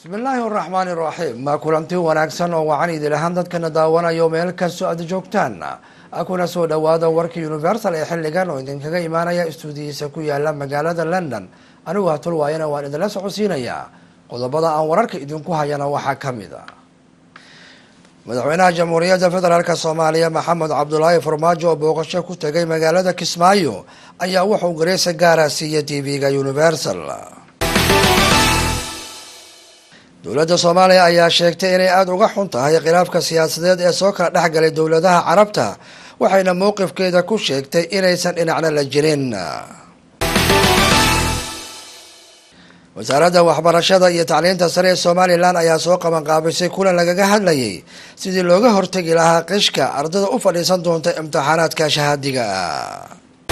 bismi illaahi araxmaani iraxiim ma kulanti wanaagsan oo wacan idil ahaan dadkana daawanayo meel kastoo aad joogtaan kuna soo dhawaada warka universal ee xilligan oo idinkaga imaanaya istuudiyiisa ku yaala magaalada london anigu hatul waayana waan idinla socodsiinayaa qodobada aan wararka idinku hayana waxaa ka mid a madaxweynaha jamhuuriyadda federaalk soomaaliya maxamed cabdulaahi farmaajo oo booqasho ku tegay magaalada kismaayo ayaa wuxuu gareysa gaara siiyay t v-ga universal dowladda soomaaliya ayaa sheegtay inay aada uga xun tahay khilaafka siyaasadeed ee soo kala dhex galay dowladaha carabta waxayna mowqifkeeda ku sheegtay inaysan dhinacna la jirin wasaaradda waxbarashada iyo tacliinta sare ee somalilan ayaa soo qabanqaabisay kulan lagaga hadlayay sidii looga hortegi lahaa qishka ardada u fadhiisan doonta imtixaanaadka shahaadiga ah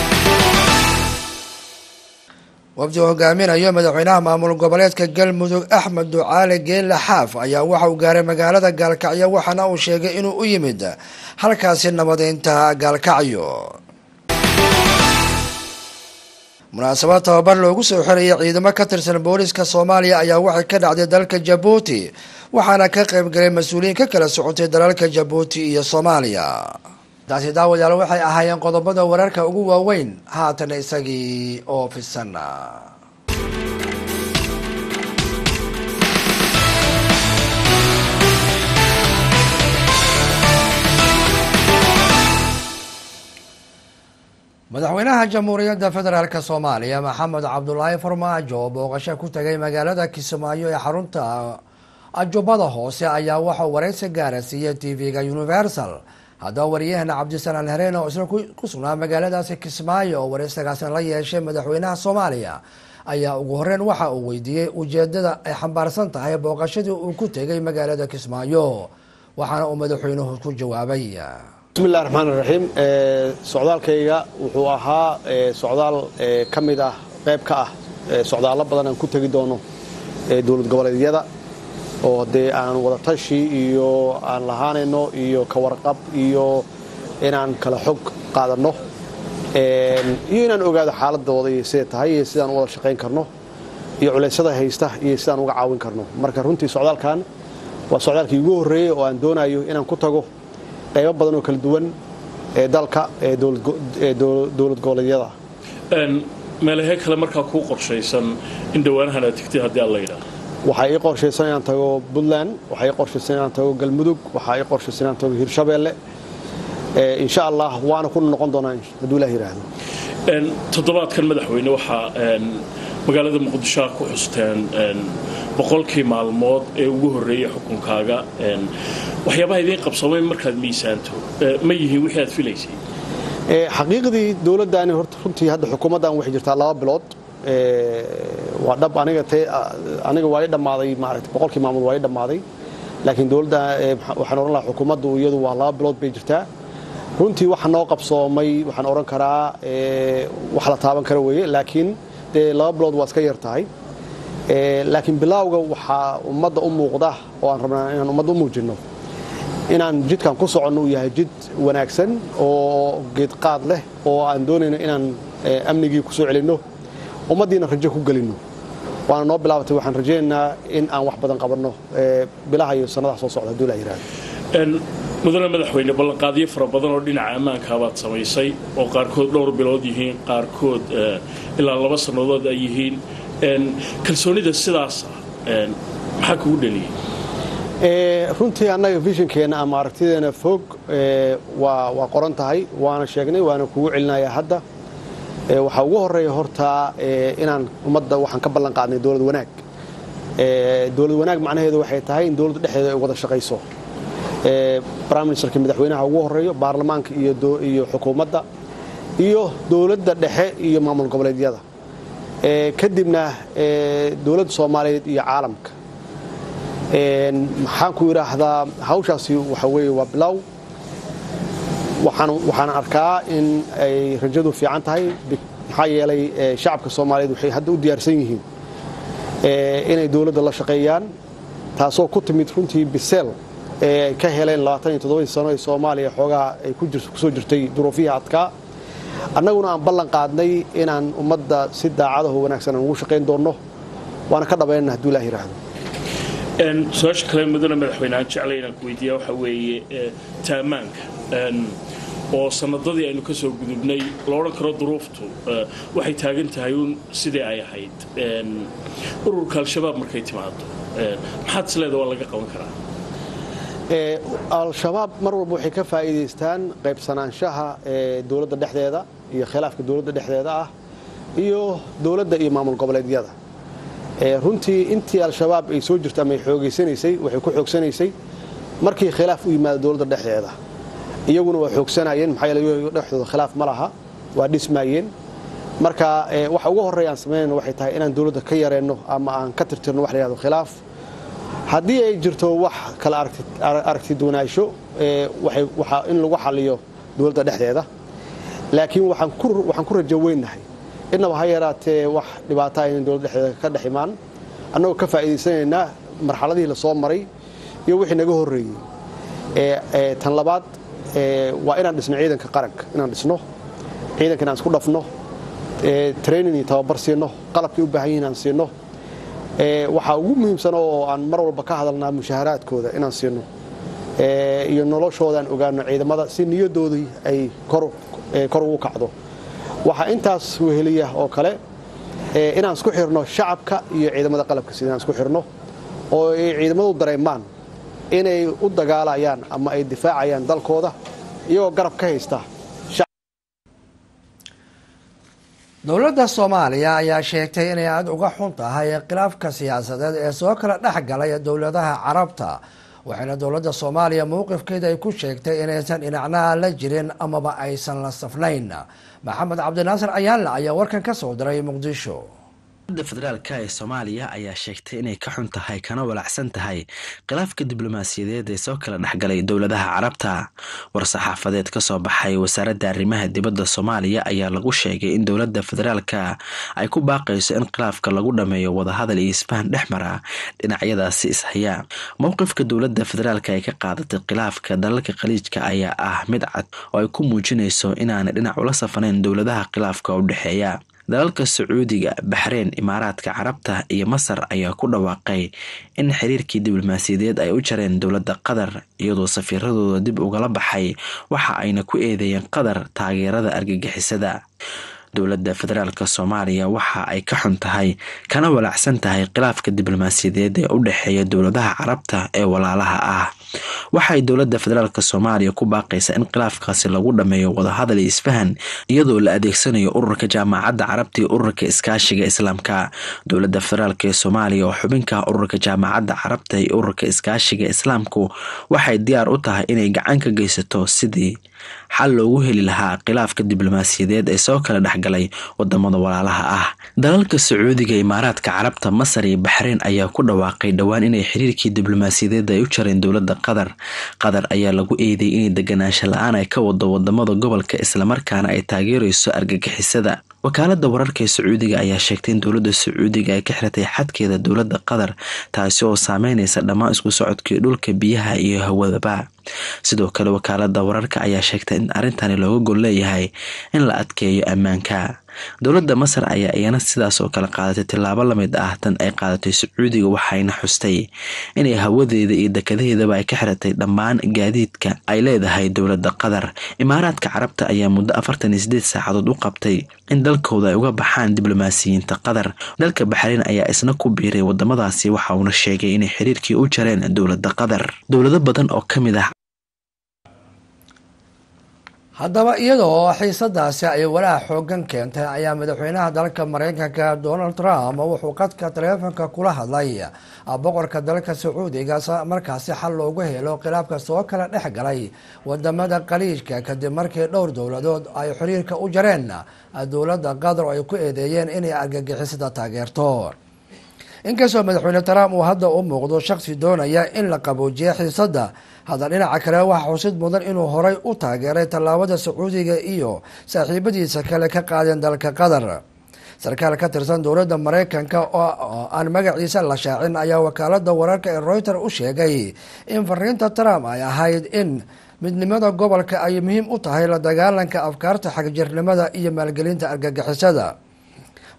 wafdi hogaaminayo madaxweynaha maamul goboleedka galmudug axmed ducaale geelle xaaf ayaa waxa uu gaaray magaalada gaalkacyo waxaana uu sheegay inuu u yimid halkaasi nabadeynta gaalkacyo munaasabad tababar loogu soo xirayay ciidamo ka tirsan booliska soomaaliya ayaa waxay ka dhacday dalka jabuuti waxaana ka qaybgalay mas-uuliyiin ka kala socotay dalalka jabuuti iyo soomaaliya taasi daawadayaal waxay ahaayeen qodobada wararka ugu waaweyn haatan isagii oo fisan madaxweynaha jamhuuriyadda federaalk soomaaliya maxamed cabdulaahi farmaajo oo booqasho ku tagay magaalada kismaayo ee xarunta ajubada hoose ayaa waxauu wareysi gaara siiyay t v-ga universal haddaba wariyahana cabdisalaan hareen oo isna ku sugnaa magaaladaasi kismaayo oo wareysagaasna la yeeshay madaxweynaha soomaaliya ayaa ugu horeyn waxa uu weydiiyey ujeedada ay xambaarsan tahay booqashadii uu ku tegay magaalada kismaayo waxaana uu madaxweynuhu ku jawaabay bismillahi raxmaan iraxiim socdaalkayga wuxuu ahaa socdaal ka mid ah qayb ka ah socdaallo badan aan ku tegi doono dowlad goboleedyada oo dee aan wadatashi iyo aan lahaanayno iyo ka warqab iyo inaan kala xog qaadanno iyo inaan ogaado xaaladooda iyo siday tahay iyo sidaan u wada shaqayn karno iyo culeysyada haysta iyo sidaan uga caawin karno marka runtii socdaalkan waa socdaalkii ugu horreeyey oo aan doonayo inaan ku tago qaybo badan oo kala duwan ee dalka ee dowlad goboleedyada meelahee kale markaa kuu qorshaysan in dhowaanahan aad tigtid haddii aan la yidhaah waxaa ii qorshaysan inaan tago puntland waxaa ii qorshaysan inaan tago galmudug waxaa ii qorshaysan inaan tago hirshabeelle insha allah waana ku noqon doonaa hadduu ilah yidhaahdo toddobaadkan madaxweyne waxaa magaalada muqdisho ku xusteen boqolkii maalmood ee ugu horreeyey xukunkaaga waxyaabaha idiin qabsamay markaad miisaanto ma yihiin wixii aad filaysay xaqiiqdii dowladdaani horta runtii hadda xukuumaddan waxay jirtaa laba bilood waa dhab aniga te aniga waa ii dhammaaday maaragtay boqolkii maalmood waa ii dhammaaday laakiin dowladda waxaan odhan lahaa xukuumaddu iyadu waa laba bilood bay jirtaa runtii waxa noo qabsoomay waxaan odhan karaa wax la taaban kara weeye laakiin dee laba bilood waa iska yar tahay laakiin bilaawga waxaa ummadda u muuqda oo aan rabnaa inaan ummadda u muujinno inaan jidkan ku soconno uu yahay jid wanaagsan oo geedqaad leh oo aan doonayno inaan amnigii ku soo celinno ummaddiina rajo ku gelinno waana noo bilaabatay waxaan rajaynaynaa in aan wax badan qabanno bilaha iyo sannadaha soo socda hadduu la yidhahdo mudane madaxweyne ballanqaadyo fara badan oo dhinaca ammaankaabaad samaysay oo qaarkood dhowr bilood yihiin qaarkood ilaa laba sannadood ay yihiin kalsoonida sidaasa maxaa kugu dheliyey runtii annaga vishinkeenna ama aragtideena fog waa qoran tahay waana sheegnay waana kugu celinayaa hadda waxaa ugu horeeya hortaa inaan ummadda waxaan ka ballan qaadnay dowlad wanaag dowlad wanaag macnaheedu waxay tahay in dowladda dhexdeeda ay wada shaqayso prime ministerka madaxweynaha ugu horeeyo baarlamaanka iyo xukuumadda iyo dowladda dhexe iyo maamul goboleedyada kadibna dowladda soomaaliyeed iyo caalamka maxaan ku idhaahdaa hawshaasi waxa weeye waa bilow waxaan arkaa in ay rajadu fiican tahay maxaa yeelay shacabka soomaaliyeed waxay hadda u diyaarsan yihiin inay dowladda la shaqeeyaan taasoo ku timid runtii biseel ee ay ka heleen sano ee soomaaliya xoogaha ay kusoo jirtay duruufihii adkaa annaguna aan ballan qaadnay inaan ummadda si daacadaho wanaagsan aan ugu shaqayn doonno waana ka dhabaynana hadduu ilaah yidhaahdo su-aasha kale mudane madaxweyne aan jeclay inaan ku weydiiya waxaa weeye taamaanka oo sanadadii aynu ka soo gudubnay la odhan karo duruuftu waxay taagan tahay uun sidii ay ahayd ururka al-shabaab markay timaado maxaad isleeda waa laga qaban karaa al-shabaab mar walba waxay ka faa'iidaystaan qaybsanaanshaha ee dowladda dhexdeeda iyo khilaafka dowladda dhexdeeda ah iyo dowladda iyo maamul goboleedyada runtii intii al-shabaab ay soo jirto ama ay xoogaysanaysay waxay ku xoogsanaysay markii khilaaf u yimaado dowladda dhexdeeda iyaguna waa xoogsanayeen maxaa yeele dhexdooda khilaaf ma laha waa dhismaayeen marka waxa ugu horreeya aan samaynayno waxay tahay inaan dowladda ka yareenno ama aan ka tirtirno wax la yihahdo khilaaf haddii ay jirto wax kala aragti duwanaansho waxaa in lagu xaliyo dowladda dhexdeeda laakiin waxaan ku rajo weynnahay innaba ha yaraatee wax dhibaataa aynan dowladda dhexdeeda ka dhex imaan annagoo ka faa'iidaysanaynaa marxaladihii la soo maray iyo wixii naga horreeyey tan labaad waa inaan dhisno ciidanka qaranka inaan dhisno ciidanka inaan isku dhafno training iyo tababar siino qalabkay u baahan yihin aan siino waxaa ugu muhiimsan oo aan mar walba ka hadalnaa mushaharaadkooda inaan siino iyo noloshoodaan ogaano ciidamada si niyadoodii ay kor ugu kacdo waxaa intaas weheliya oo kale inaan isku xirno shacabka iyo ciidamada qalabka sida inaan isku xirno oo ay ciidamadu dareemaan inay u dagaalayaan ama ay difaacayaan dalkooda iyagoo garab ka haysta dowladda soomaaliya ayaa sheegtay inay aada uga xun tahay khilaafka siyaasadeed ee soo kala dhex galay dowladaha carabta waxayna dowladda soomaaliya mowqifkeeda ay ku sheegtay inaysan dhinacnaha la jirin amaba aysan la safnayn maxamed cabdinaasir ayaanle ayaa warkan ka soo diray muqdisho da federaalka ee soomaaliya ayaa sheegtay inay ka xun tahay kana walacsan tahay khilaafka diblomaasiyadeed ee soo kala dhexgalay dowladaha carabta war-saxaafadeed ka soo baxay wasaaradda arrimaha dibadda soomaaliya ayaa lagu sheegay in dowladda federaalka ay ku baaqayso in khilaafka lagu dhameeyo wadahadal iyo isfahan dhex mara dhinacyadaasi ishaya mowqifka dowladda federaalka ay ka qaadatay khilaafka dalalka khaliijka ayaa ah mid cad oo ay ku muujinayso inaanay dhinac ula safanayn dowladaha khilaafka u dhexeeya dalalka sacuudiga baxreyn imaaraadka carabta iyo masar ayaa ku dhawaaqay in xiriirkii diblomaasiyadeed ay u jareen dowladda qatar iyadoo safiiradooda dib ugala baxay waxa ayna ku eedeeyeen qatar taageerada argagixisada dowladda federaalk soomaaliya waxa ay ka xun tahay kana walacsan tahay khilaafka diblomaasiyadeed ee u dhexeeya dowladaha carabta ee walaalaha ah waxay dowladda federaalk soomaaliya ku baaqaysaa in khilaafkaasi lagu dhameeyo wadahadal iyo isfahan iyadoo la adeegsanayo ururka jaamacadda carabta iyo ururka iskaashiga islaamka dowladda federaalk ee soomaaliya oo xubinka ururka jaamacadda carabta iyo ururka iskaashiga islaamku waxay diyaar u tahay inay gacan ka geysato sidii xal loogu heli lahaa khilaafka diblomaasiyadeed ee soo kala dhexgalay wadamada walaalaha ah dalalka sacuudiga imaaraadka carabta masar iyo baxreyn ayaa ku dhawaaqay dhowaan inay xiriirkii diblomaasiyadeed ay u jareen dowladda qatar qatar ayaa lagu eedeeyay inay deganaansho la-aan ay ka wado wadamada gobolka islamarkaana ay taageereyso argagixisada wakaalada wararka ee sacuudiga ayaa sheegtay in dowladda sacuudiga ay ka xiratay xadkeeda dowladda qatar taasi oo saameyneysa dhammaan isku socodkii dhulka biyaha iyo hawadaba sidoo kale wakaalada wararka ayaa sheegtay in arrintani looga gol leeyahay in la adkeeyo ammaanka dowladda masar ayaa iyana sidaas oo kale qaadatay tillaabo lamid ah tan ay qaadatay sacuudiga waxayna xustay inay hawadeeda iyo dekadaheedaba ay ka xiratay dhammaan gaadiidka ay leedahay dowladda qatar imaaraadka carabta ayaa muddo afartan iyo sideed saacadood u qabtay in dalkooda ay uga baxaan diblomaasiyiinta qatar dalka baxreyn ayaa isna ku biiray wadamadaasi waxa uuna sheegay inay xiriirkii u jareen dowladda qatar dowlado badan oo kamid ah haddaba iyadoo xiisadaasi ay walaac xoogan keentay ayaa madaxweynaha dalka mareykanka donald trump wuxuu qadka taleefonka kula hadlay boqorka dalka sacuudiga markaasi xal loogu helo khilaafka soo kala dhex galay wadamada khaliijka kadib markii dhowr dowladood ay xiriirka u jareen dowladda qatar oo ay ku eedeeyeen inay argagixisada taageerto inkastoo madaxweyne trump uu hadda u muuqdo shaksi doonaya in la qaboojiyo xiisada hadda dhinaca kale waxaa xusid mudan inuu horay u taageeray tallaabada sacuudiga iyo saaxiibadiisa kale ka qaadeen dalka qatar sarkaal ka tirsan dowladda mareykanka oo aan magaciisa la shaacin ayaa wakaalada wararka ee reuter u sheegay in fariinta trump ay ahayd in midnimada gobolka ay muhiim u tahay la dagaalanka afkaarta xagjirnimada iyo maalgelinta argagixisada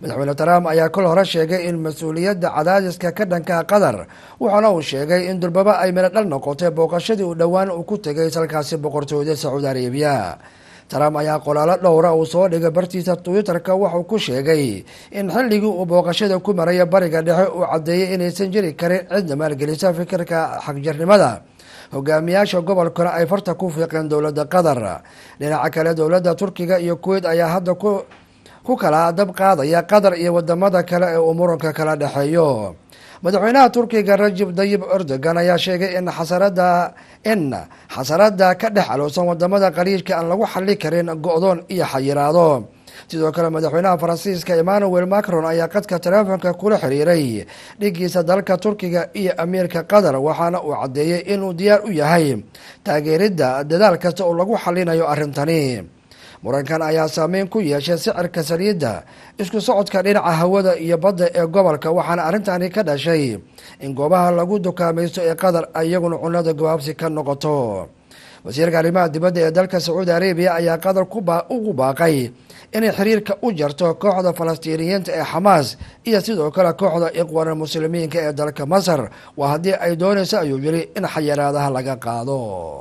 madaxweyne trump ayaa kol hore sheegay in mas-uuliyadda cadaadiska ka dhanka qatar wuxuuna uu sheegay in durbaba ay melo dhal noqotay booqashadii uu dhowaan uu ku tegay salkaasi boqortooyada sacuudi arabiya trump ayaa qolaalo dhowra uu soo dhigay bartiisa twitter-ka wuxuu ku sheegay in xilligii uu booqashada ku maraya bariga dhexe uu caddeeyey inaysan jiri karin cidna maalgelisa fikirka xagjirnimada hogaamiyaasha gobolkana ay farta ku fiiqeen dowladda qatar dhinaca kale dowladda turkiga iyo kuweyt ayaa hadda ku ku kala dab qaadaya qatar iyo wadamada kale ee uu muranka kala dhexeeyo madaxweynaha turkiga rajib dayib erdogan ayaa sheegay in xasarada in xasarada ka dhex alowsan wadamada qaliijka aan lagu xali karin go-doon iyo xayiraado sidoo kale madaxweynaha faransiiska emmanuel macron ayaa qadka taleefonka kula xiriiray dhigiisa dalka turkiga iyo amiirka qatar waxaana uu caddeeyey inuu diyaar u yahay taageeridda dadaal kasta oo lagu xalinayo arrintani murankan ayaa saameyn ku yeeshay sicirka saliidda isku socodka dhinaca hawada iyo badda ee gobolka waxaana arrintani ka dhashay in goobaha lagu dukaamaysto ee qatar iyaguna cunada gabaabsi ka noqoto wasiirka arrimaha dibadda ee dalka sacuudi arabiya ayaa qatar ugu baaqay inay xiriirka u jarto kooxda falastiiniyiinta ee xamaas iyo sidoo kale kooxda iqwana muslimiinka ee dalka masar waa haddii ay doonayso ayuu yiri in xayiraadaha laga qaado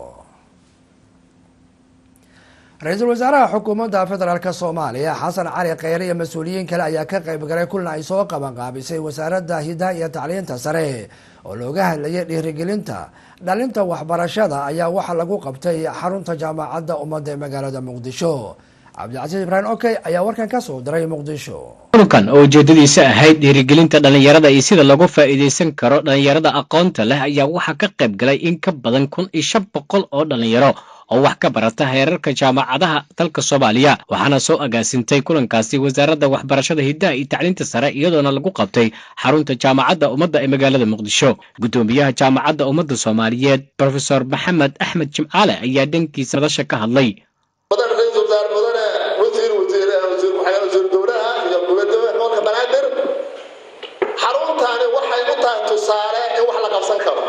ra-iisul wasaaraha xukuumadda federaalk soomaaliya xasan cali kheyre iyo mas-uuliyiin kale ayaa ka qayb galay kulan ay soo qabanqaabisay wasaaradda hidaha iyo tacliinta sare oo looga hadlayay dhiirigelinta dhalinta waxbarashada ayaa waxaa lagu qabtay xarunta jaamacadda ummadda ee magaalada muqdisho cabdicasiis ibraahim okey ayaa warkan ka soo diray muqdisho kulankan oo ujeedadiisa ahayd dhiirigelinta dhallinyarada iyo sida loogu faa'iidaysan karo dhallinyarada aqoonta leh ayaa waxaa ka qayb galay in ka badan kun iyo shan boqol oo dhallinyaro oo wax ka barata heerarka jaamacadaha dalka soomaaliya waxaana soo agaasintay kulankaasi wasaaradda waxbarashada hiddaha iyo tacliinta sare iyadoona lagu qabtay xarunta jaamacadda ummadda ee magaalada muqdisho guddoomiyaha jaamacadda ummadda soomaaliyeed brofesor maxamed axmed jimcaale ayaa dhankiisa madasha ka hadlay mudane ra-iisul wasaar mudane wasiir wasiir wasiir waxaa wasiir dowlaha iyo gubadooda gobolka banaadir xaruntaani waxay u tahay tusaale in wax la qabsan karo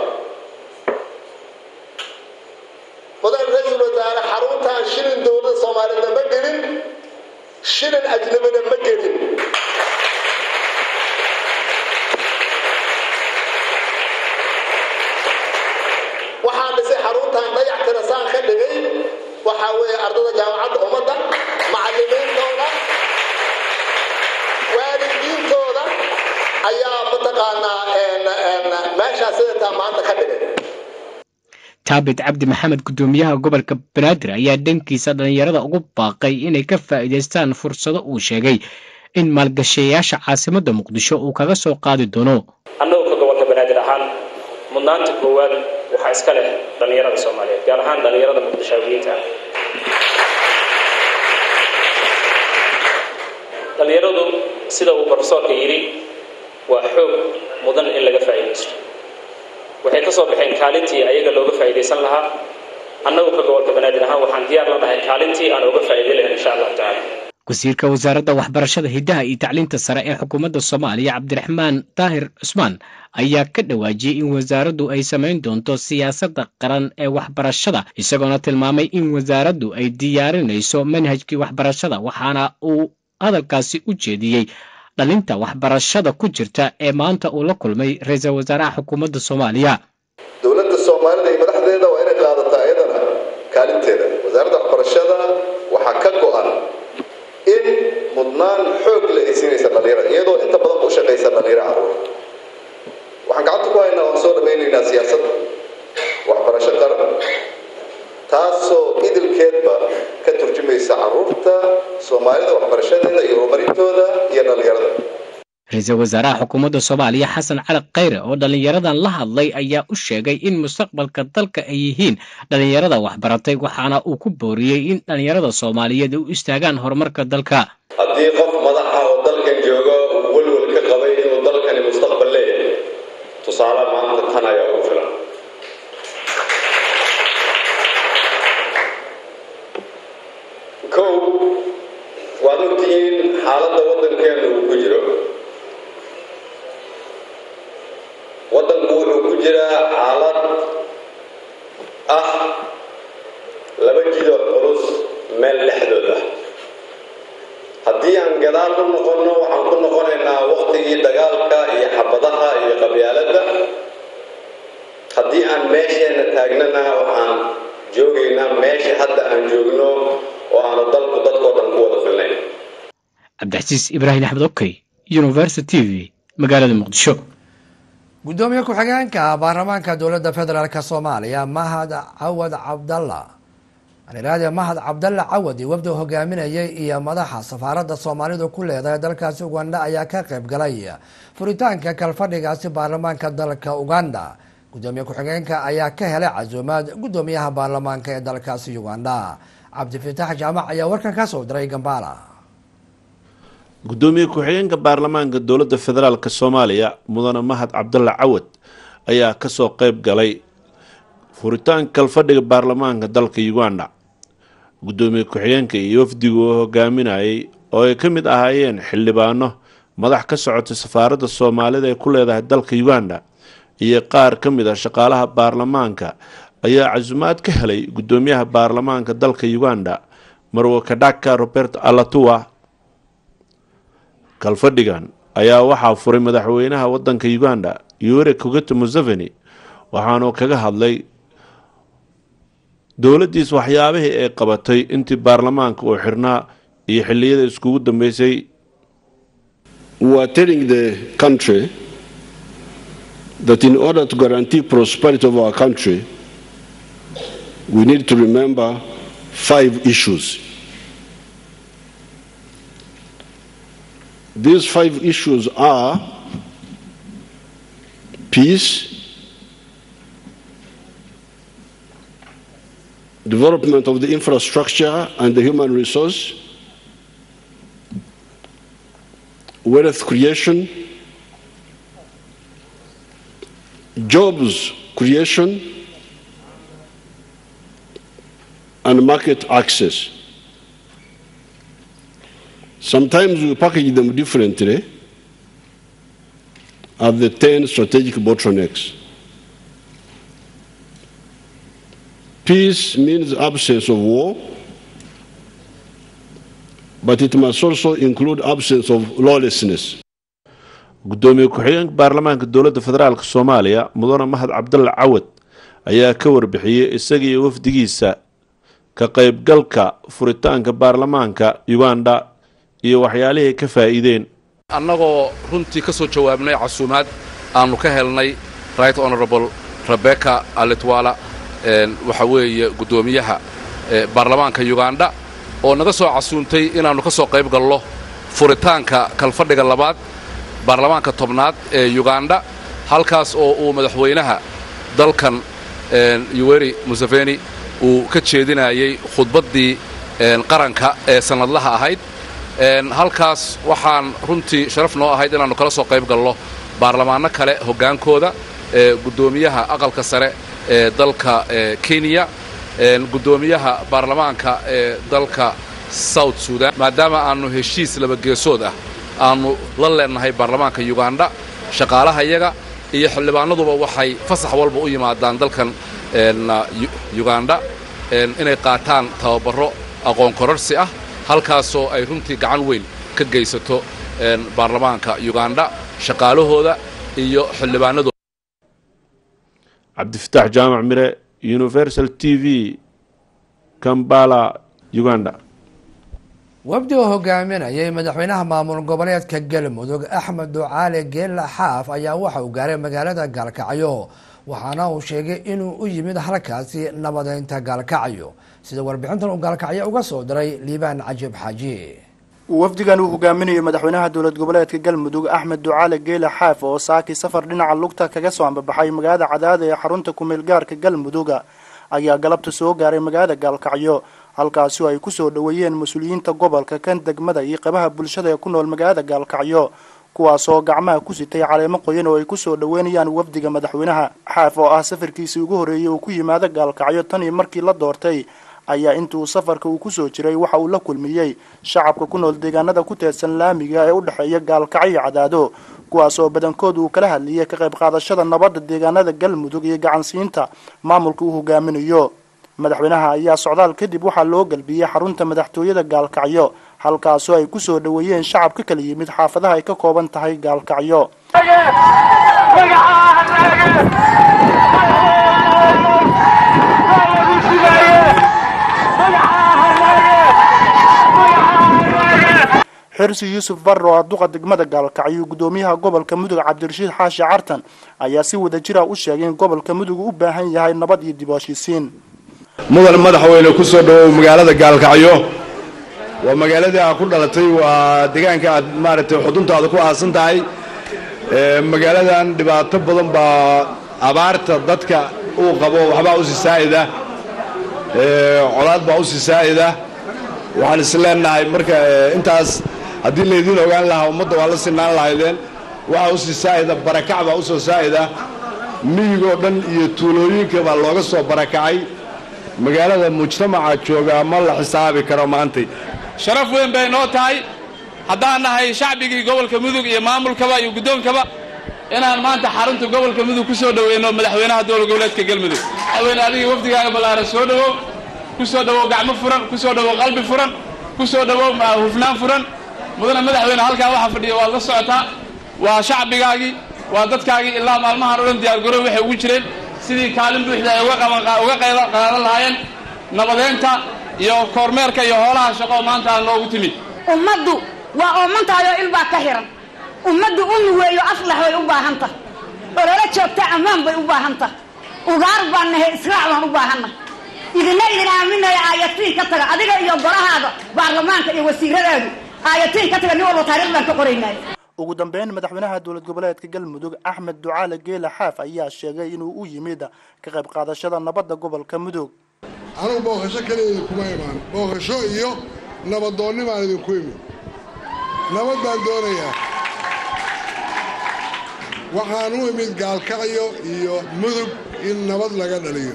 mudane ra-iisul wasaare xaruntan shilin dowladda soomaaliyedna ma gelin shilin ajnabina ma gelin waxaan dhisay xaruntan dayac tirasaan ka dhigay waxaa weeye ardada jaamacadda ummadda macallimiintooda waalidiintooda ayaa mataqaanaa meeshaas sidataa maanta ka dhigay taabit cabdi maxamed guddoomiyaha gobolka banaadir ayaa dhankiisa dhallinyarada ugu baaqay inay ka faa'iidaystaan fursado uu sheegay in maalgashayaasha caasimadda muqdisho uu kaga soo qaadi doono annagu ka gobolka banaadir ahaan mudnaanta koowaad waxaa iska leh dhallinyarada soomaaliyeed gaar ahaan dhallinyarada muqdishaawiyiinta ah dhallinyaradu sida uu profesoorka yidhi waa xoog mudan in laga faa'iidaysto waxay ka soo baxeen kaalintii ayaga looga faa'iidaysan lahaa annagu ka gobolka banaadir ahaan waxaan diyaar la nahay kaalintii aan uga faa'iiday lahayn insha allahu tacaala wasiirka wasaaradda waxbarashada hiddaha iyo tacliinta sare ee xukuumadda soomaaliya cabdiraxmaan daahir cusmaan ayaa ka dhawaajiyey in wasaaraddu ay samayn doonto siyaasadda qaran ee waxbarashada isagoona tilmaamay in wasaaraddu ay diyaarinayso manhajkii waxbarashada waxaana uu hadalkaasi u jeediyey dhalinta waxbarashada ku jirta ee maanta uu la kulmay ra-iisul wasaaraha xukuumadda soomaaliya dowladda soomaalida iyo madaxdeeda waa inay qaadataa iyadana kaalinteeda wasaaradda waxbarashada waxaa ka go-an in mudnaan xoog le ay siinaysa dhallinyarada iyadoo inta badan u shaqaysa dhallinyaro caruur waxaan gacanta ku haynaa waan soo dhamaynaynaa siyaasadda waxbarasho qaran taasoo idilkeedba ka turjumaysa caruurta soomaalida waxbarashadeeda iyo horumarintooda iyo dhallinyarada ra-iisul wasaaraha xukuumadda soomaaliya xasan cali khayre oo dhallinyaradan la hadlay ayaa u sheegay in mustaqbalka dalka ay yihiin dhallinyarada waxbaratay waxaana uu ku booriyey in dhallinyarada soomaaliyeed u istaagaan horumarka dalka haddii qof madaxa oo dalkan jooga uu welwel ka qabay inuu dalkani mustaqbal leeyahay tusaale maanta tan ayaa ugu filan kow waad ogtihiin xaaladda waddankeena uu ku jiro waddanku wuxuu ku jiraa xaalad ah laba jidoo culus meel dhexdood ah haddii aan gadaal u noqonno waxaan ku noqonaynaa waqtigii dagaalka iyo xabadaha iyo qabyaaladda haddii aan meesheenna taagnana waxaan joogaynaa meesha hadda aan joogno oo aanu dalku dadkoo dhan ku wada filnayn cabdixasiis ibraahim axmed okey university t v magaalada muqdisho guddoomiye ku-xigeenka baarlamaanka dowladda federaalk soomaaliya mahad cawad cabdalla aniraade mahad cabdalla cawadi wafdi hogaaminayay iyo madaxa safaaradda soomaalidu ku leedahay dalkaasi uganda ayaa ka qayb galay furitaanka kalfadhigaasi baarlamaanka dalka uganda guddoomiye ku-xigeenka ayaa ka helay casuumaad guddoomiyaha baarlamaanka ee dalkaasi uganda cabdifitaax jaamac ayaa warkan ka soo diray gambala guddoomiye ku-xigeenka baarlamaanka dowladda federaalk soomaaliya mudane mahad cabdalla cawad ayaa kasoo qeyb galay furitaanka kalfadhiga baarlamaanka dalka uganda guddoomiye ku-xigeenka iyo wafdigu oo hogaaminayay oo ay ka mid ahaayeen xildhibaano madax ka socotay safaaradda soomaalida ee ku leedahay dalka uganda iyo qaar ka mid a shaqaalaha baarlamaanka ayaa casumaad ka helay guddoomiyaha baarlamaanka dalka uganda marwo kadhaka robert alatua kalfadhigan ayaa waxaa furay madaxweynaha wadanka uganda yoweri kogeto museveni waxaanuu kaga hadlay dowladdiis waxyaabihii ay qabatay intii baarlamaanka uu xirnaa iyo xilliyada iskugu dambeysay We are telling the country that in order to guarantee prosperity of our country, we need to remember five issues. These five issues are peace, development of the infrastructure and the human resource, wealth creation, jobs creation, and market access. Sometimes we package them differently as the 10 strategic bottlenecks. Peace means absence of war, but it must also include absence of lawlessness. guddoomiye ku-xigeenka baarlamaanka dowladda federaalk soomaaliya mudane mahad cabdalla cawad ayaa ka warbixiyey isaga iyo wafdigiisa ka qaybgalka furitaanka baarlamaanka uganda iyo waxyaalihii ka faa'iideen annagoo runtii ka soo jawaabnay casuumaad aannu ka helnay right honorable rebecca alitwala waxa weeye guddoomiyaha baarlamaanka uganda oo naga soo casuuntay inaannu ka soo qayb galno furitaanka kalfadhiga labaad baarlamaanka tobnaad ee uganda halkaas oo uu madaxweynaha dalkan yuweri museveni uu ka jeedinayay khudbaddii qaranka ee sannadlaha ahayd halkaas waxaan runtii sharaf noo ahayd inaannu kala soo qayb galno baarlamaanno kale hoggaankooda guddoomiyaha aqalka sare ee dalka kenya guddoomiyaha baarlamaanka ee dalka south sudan maadaama aannu heshiis labageesood ah aannu la leennahay baarlamaanka uganda shaqaalaha yaga iyo xildhibaanaduba waxay fasax walba u yimaadaan dalkan uganda inay qaataan tababarro aqoon kororsi ah halkaasoo ay runtii gacan weyn ka geysato baarlamaanka uganda shaqaalahooda iyo xildhibaanadooda cabdifataax jaamac mire universal t v kambala uganda wafdi oo hogaaminayay madaxweynaha maamul goboleedka galmudug axmed ducaale geella xaaf ayaa waxa uu gaaray magaalada gaalkacyo waxaana uu sheegay inuu u yimid halkaasi nabadeynta gaalkacyo sida warbixintan uu gaalkacyo uga soo diray liibaan cajiib xaaji wafdigan uu hogaaminayo madaxweynaha dowlad goboleedka galmudug axmed ducaale geele xaaf oo saakii safar dhinaca lugta kaga soo ambabaxay magaalada cadaada ee xarunta kumeel gaarka galmuduga ayaa galabta soo gaaray magaalada gaalkacyo halkaasi oo ay kusoo dhoweeyeen mas-uuliyiinta gobolka kan degmada iyo qabaha bulshada ee ku nool magaalada gaalkacyo kuwaasoo gacmaha ku sitay caleemo qoyan oo ay kusoo dhoweynayaan wafdiga madaxweynaha xaaf oo ah safarkiisii ugu horreeyey uu ku yimaado gaalkacyo tan iyo markii la doortay ayaa intuu safarka uu kusoo jiray waxa uu la kulmiyey shacabka ku nool deegaanada ku teedsan laamiga ee u dhexeeya gaalkacyo cadaado kuwaas oo badankood uu kala hadlayay ka qayb qaadashada nabadda deegaanada galmudug iyo gacansiinta maamulka uu hogaaminayo madaxweynaha ayaa socdaal kadib waxaa loo galbiyey xarunta madaxtooyada gaalkacyo halkaasoo ay kusoo dhoweeyeen shacab ka kala yimid xaafadaha ay ka kooban tahay gaalkacyo xirsi yuusuf barre oo duqa degmada gaalkacyo gudoomiyaha gobolka mudug cabdirashiid xaashi cartan ayaa si wada jira u sheegay in gobolka mudug u baahan yahay nabad iyo dib u heshiisiin mudan madaxweyne ku soo dhowow magaalada gaalkacyo waa magaaladii aad ku dhalatay waa deegaanka aad maaragtay xuduntaada ku aasan tahay magaaladan dhibaato badan baa abaarta dadka uu qabo waxbaa u sii saa'ida colaad baa u sii saa'ida waxaan is leenahay marka intaas haddii laydiin ogaan lahaa ummadda waa la sinaan lahaydeen waxaa u sii saa'ida barakac baa u soo saa'ida miyigoo dhan iyo tuulooyinka baa looga soo barakacay magaalada mujtamaca joogaa ma la xisaabi karo maantay sharaf weyn bay noo tahay haddaan nahay shacbigii gobolka mudug iyo maamulkaba iyo guddoonkaba inaan maanta xarunta gobolka mudug ku soo dhoweyno madaxweynaha dowla goboleedka galmudug madaxweyne adigii wafdigaaga ballaaran soo dhowow ku soo dhowow gacmo furan ku soo dhowow qalbi furan ku soo dhowow hufnaan furan mudane madaxweyne halkaa waxaa fadhiya waad la socotaa waa shacbigaagii waa dadkaagii ilaa maalmahan o dhan diyaargarow waxay ugu jireen sidii kaalin buuxda ay uga qaadan lahaayeen nabadeynta iyo kormeerka iyo hoolaha shaqo maanta aan loogu timid ummaddu waa oomantaayoo ilbaa ka xihan ummaddu umi weeyo aslax way u baahan tahay ololo joogta ammaan bay u baahan tahay ugaar baan nahay israac baan u baahanna idina idin aaminaya aayatiin ka taga adiga iyo golahaada baarlamaanka iyo wasiiradaadu aayatiin ka taga nin walba taariikh baan ka qoraynay ugu dambeyn madaxweynaha dowlad goboleedka galmudug axmed ducaale geela xaaf ayaa sheegay inuu u yimid ka qayb qaadashada nabadda gobolka mudug anugu booqasho kaliya kuma imaan booqasho iyo nabadoonni baan idinku imid nabad baan doonayaa waxaan u imid gaalkacyo iyo mudug in nabad laga dhaliyo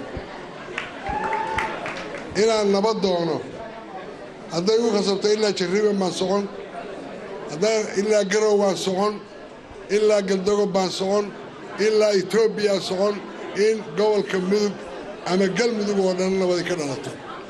inaan nabad doono hadday u khasabto ilaa jarriban baan socon haddaan ilaa garow baan socon ilaa galdogob baan socon ilaa etoobiya socon in gobolka mudug ama galmudug oo dhan nabadi ka dhalato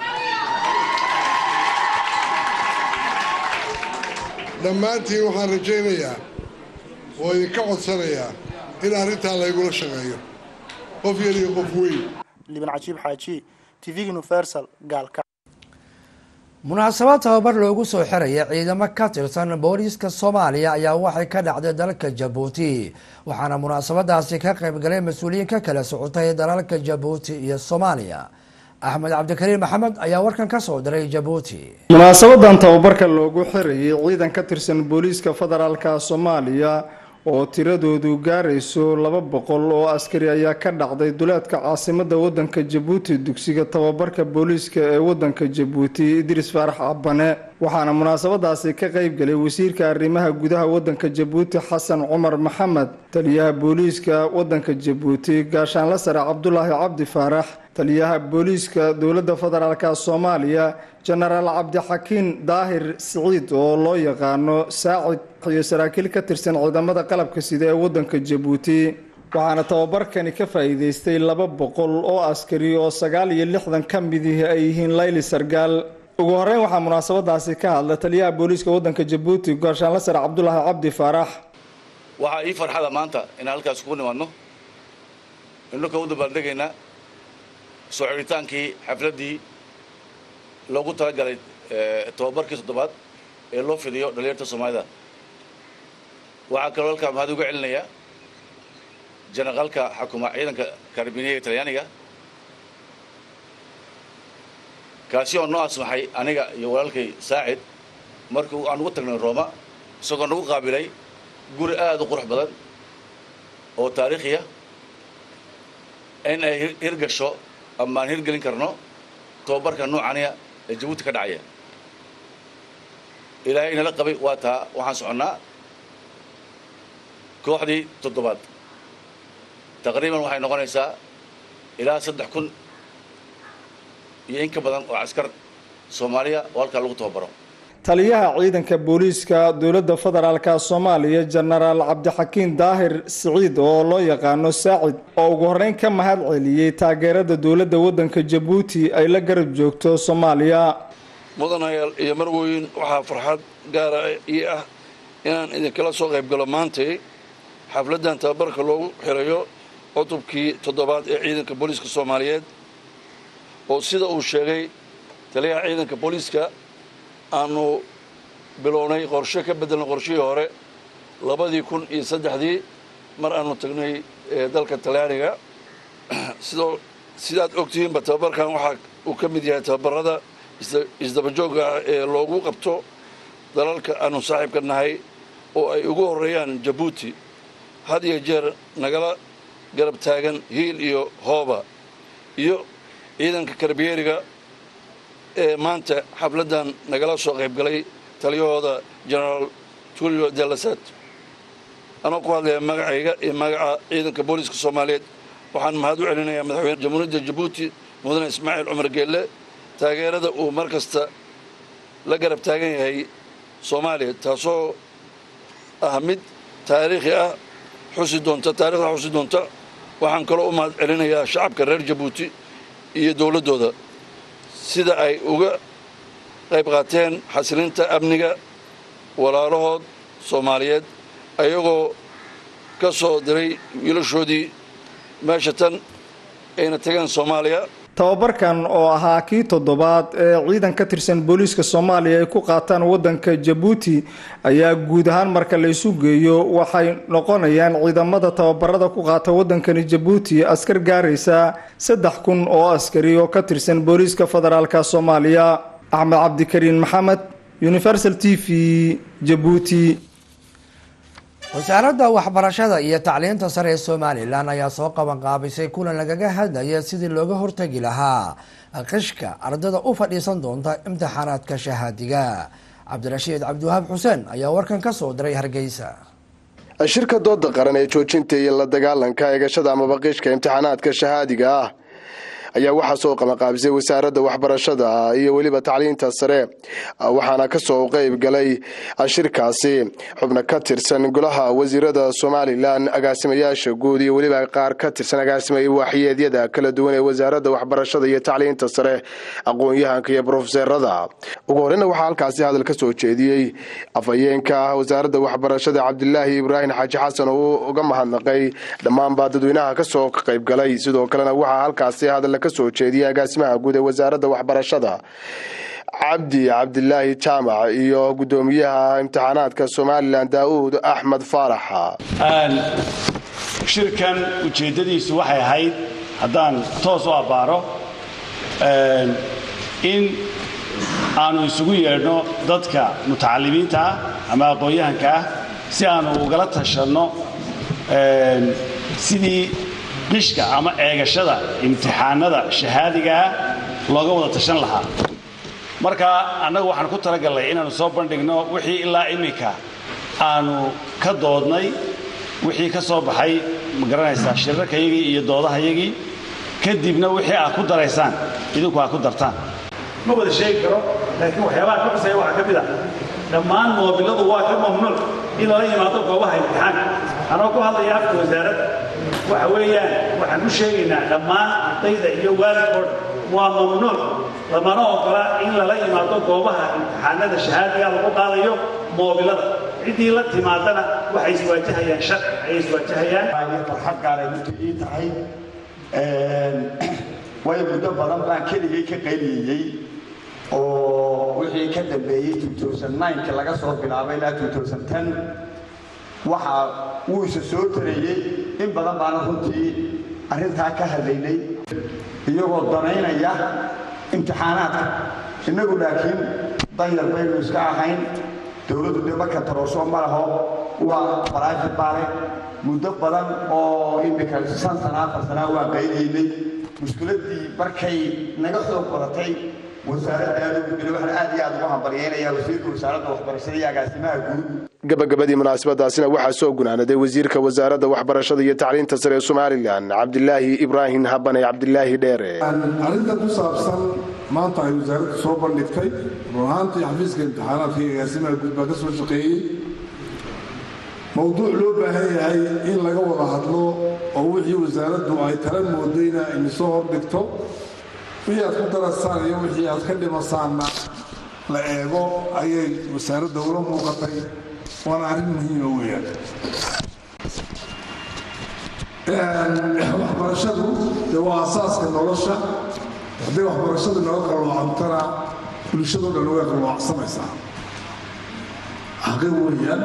dhammaantiin waxaan rajaynayaa oo idinka codsanayaa in arrintaa laygula shaqeeyo qof yar iyo qof weyn liban cajiib xaaji tvg universal gaalka munaasabad tababar loogu soo xiraya ciidamo ka tirsan booliiska soomaaliya ayaa waxay ka dhacday dalka jabuuti waxaana munaasabadaasi ka qaybgalay mas-uuliyiin ka kala socotay dalalka jabuuti iyo soomaaliya axmed cabdikariim maxamed ayaa warkan ka soo diray jabuuti munaasabadan tababarka loogu xirayay ciidan ka tirsan booliiska federaalka soomaaliya oo tiradoodu gaarayso laba boqol oo askari ayaa ka dhacday duleedka caasimada wadanka jabuuti dugsiga tababarka booliiska ee wadanka jabuuti idris faarax cabane waxaana munaasabadaasi ka qaybgalay wasiirka arrimaha gudaha wadanka jabuuti xasan cumar maxamed taliyaha booliiska wadanka jabuuti gaashaanla sare cabdulaahi cabdi faarax taliyaha booliiska dowladda federaalka soomaaliya jenaraal cabdixakiin daahir siciid oo loo yaqaano saacid iyo saraakiil ka tirsan ciidamada qalabka sida ee wadanka jabuuti waxaana tababarkani ka faa'iideystay laba boqol oo askari oo sagaal iyo lixdan ka midih ay yihiin layli sargaal ugu horeyn waxaa munaasabadaasi ka hadla taliyaha booliiska wadanka jabuuti gaashaanla sare cabdulaahi cabdi faarax waxaa ii farxada maanta inaan halkaas kugu nimaadno innaka u dabaaldegaynaa soo xidhitaankii xafladdii loogu talagalay tababarkii toddobaad ee loo fidiyo dhalinyarta soomaalida waxaa kaloo halkaa mahad uga celinayaa janaqaalka xakuma ciidanka karabiniyaga talyaaniga kaasi oo noo asmaxay aniga iyo walaalkay saacid markii aan ugu tagnay rooma isagoo nagu qaabilay guri aada u qurux badan oo taariikhiya in ay hirgasho ama aan hirgelin karno tababarka noocaniya ee jabuuti ka dhacaya ilaahay inala qabay waa taa waxaan soconnaa kooxdii toddobaad taqriiban waxay noqonaysaa ilaa saddex kun iyo in ka badan oo caskar soomaaliya oo halkaa lagu tababaro taliyaha ciidanka booliiska dowladda federaalka soomaaliya jenaraal cabdixakiin daahir siciid oo loo yaqaano saacid oo ugu horreyn ka mahad celiyey taageerada dowladda waddanka jabuuti ay la garab joogto soomaaliya mudanayaal iyo marweyn waxaa farxad gaara ii ah inaan idinkala soo qayb galo maantay xafladdan tababarka loogu xirayo cutubkii toddobaad ee ciidanka booliiska soomaaliyeed oo sida uu sheegay taliyaha ciidanka booliiska aanu bilownay qorshe ka beddelnay qorshihii hore labadii kun iyo saddexdii mar aanu tagnay dalka talyaaniga sidoo sidaad ogtihiinba tababarkan waxaa uu ka mid yahay tababarada isdabajoogga ah ee loogu qabto dalalka aanu saaxiibka nahay oo ay ugu horreeyaan jabuuti had iyo jeer nagala garab taagan hiil iyo hooba iyo ciidanka karbiyeeriga ee maanta xafladdan nagala soo qaybgalay taliyahooda genaraal tulio delasat anoo ku hadlaya magacayga iyo magaca ciidanka booliiska soomaaliyeed waxaan mahad u celinayaa madaxweyne jamhuuriyadda jabuuti mudane ismaaciil cumar geelle taageerada uu mar kasta la garab taagan yahay soomaaliya taasoo ah mid taariikhi ah xusi doonta taarikhda xusi doonta waxaan kaloo u mahad celinayaa shacabka reer jabuuti iyo dowladdooda sida ay uga qayb qaateen xasilinta amniga walaalahood soomaaliyeed ayagoo ka soo diray wiilashoodii meesha tan ayna tageen soomaaliya tababarkan oo ahaa kii toddobaad ee ciidan ka tirsan booliiska soomaaliya ay ku qaataan waddanka jabuuti ayaa guud ahaan marka la isu geeyo waxay noqonayaan ciidamada tababarada ku qaata waddankani jabuuti askar gaaraysa saddex kun oo askari oo ka tirsan booliiska federaalka soomaaliya axmed cabdikariin maxamed universal t v jabuuti wasaaradda waxbarashada iyo tacliinta sare ee somalilan ayaa soo qaban qaabisay kulan lagaga hadlaya sidii looga hortegi lahaa qishka ardada u fadhiisan doonta imtixaanaadka shahaadiga cabdirashiid cabdiwahaab xuseen ayaa warkan ka soo diray hargeysa shirka dooda qaran ee joojinta iyo la dagaalanka eegashada amaba qishka imtixaanaadka shahaadiga ah ayaa waxaa soo qabanqaabisay wasaaradda waxbarashada iyo weliba tacliinta sare waxaana kasoo qeyb galay shirkaasi xubno ka tirsan golaha wasiirada somalilan agaasimayaasha guud iyo weliba qaar ka tirsan agaasimaya waaxiyeedyada kala duwan ee wasaaradda waxbarashada iyo tacliinta sare aqoon-yahanka iyo brofeserada ugu horeyna waxaa halkaasi hadal ka soo jeediyey afhayeenka wasaaradda waxbarashada cabdilaahi ibraahim xaaji xasan oo uga mahadnaqay dhammaanba dadweynaha kasoo qeyb galay sidoo kalena waxaa halkaasi hadal kasoo jeediyay agaasimaha guud ee wasaaradda waxbarashada cabdi cabdilaahi jaamac iyo gudoomiyaha imtixaanaadka somalilan daa'uud axmed faaraxa shirkan ujeeddadiisu waxay ahayd haddaan toos u abbaaro in aanu isugu yeedhno dadka mutacalimiinta ah ama aqoon-yahanka ah si aanu ugala tashanno sidii qishka ama eegashada imtixaanada shahaadigaa looga wada tashan lahaa marka annagu waxaan ku talagalnay inaannu soo bandhigno wixii ilaa iminka aanu ka doodnay wixii ka soo baxay ma garanaysaa shirarkayagii iyo doodahayagii kadibna wixii aad ku daraysaan idinku aad ku dartaan ma wada sheegi karo laakiin waxyaabaha ka xusaya waxaa ka mid ah dhammaan moobiladu waa ka mamnuuc in lala yimaado goobaha imtixaanka anoo ku hadlaya afka wasaaradda waxa weeyaan waxaan u sheegaynaa dhammaan ardayda iyo waalidkoodha waa mamnuuc lamana ogola in lala yimaado goobaha imtixaanada shahaadiga lagu qaadayo moobilada ciddii la timaadana waxay iswaajahayaan shar ayay iswaajahayaan farxad gaaray runtu ii tahay waayo muddo badan baan keligay ka qayliyeyey oo wixii ka dambeeyey ka laga soo bilaabay ilaa waxa wuu isa soo tareeyey in badan baana runtii arrintaa ka hadlaynay iyagoo danaynaya imtixaanaadka innagu laakiin danyar baynu iska ahayn dowladdu dee marka taroosoo ma laho waa private baale muddo badan oo iminka shan sana afar sanaa waa qaydaynay mushkiladdii markay naga soo badatay wasaaradda aad ugu jira waxaan aad iyo aad ugu hambalyaynayaa wasiirka wasaaradda waxbarashada iyo agaasimaha guud gabagabadii munaasabadaasina waxaa soo gunaanaday wasiirka wasaaradda waxbarashada iyo tacliinta sare ee somalilan cabdilaahi ibraahim habane cabdilaahi dheere arrinta ku saabsan maanta ay wasaaraddu soo bandhigtay run ahaantii xafiiska imtixaanaadka iyo agaasimaha guud baa ka soo shaqeeyey mowduuc loo baahan yahay in laga wada hadlo oo wixii wasaaraddu ay tala moodayna inisoo hordhigto wixii aad ku darasaan iyo wixii aad ka dhimasaanna la eego ayay wasaaradda ula muuqatay waana arrin muhiima weeyaan waxbarashadu dee waa asaaska nolosha hadday waxbarashadu naga qalloocantana bulshado dhan way qalloocsanaysaa xaqi weeyaan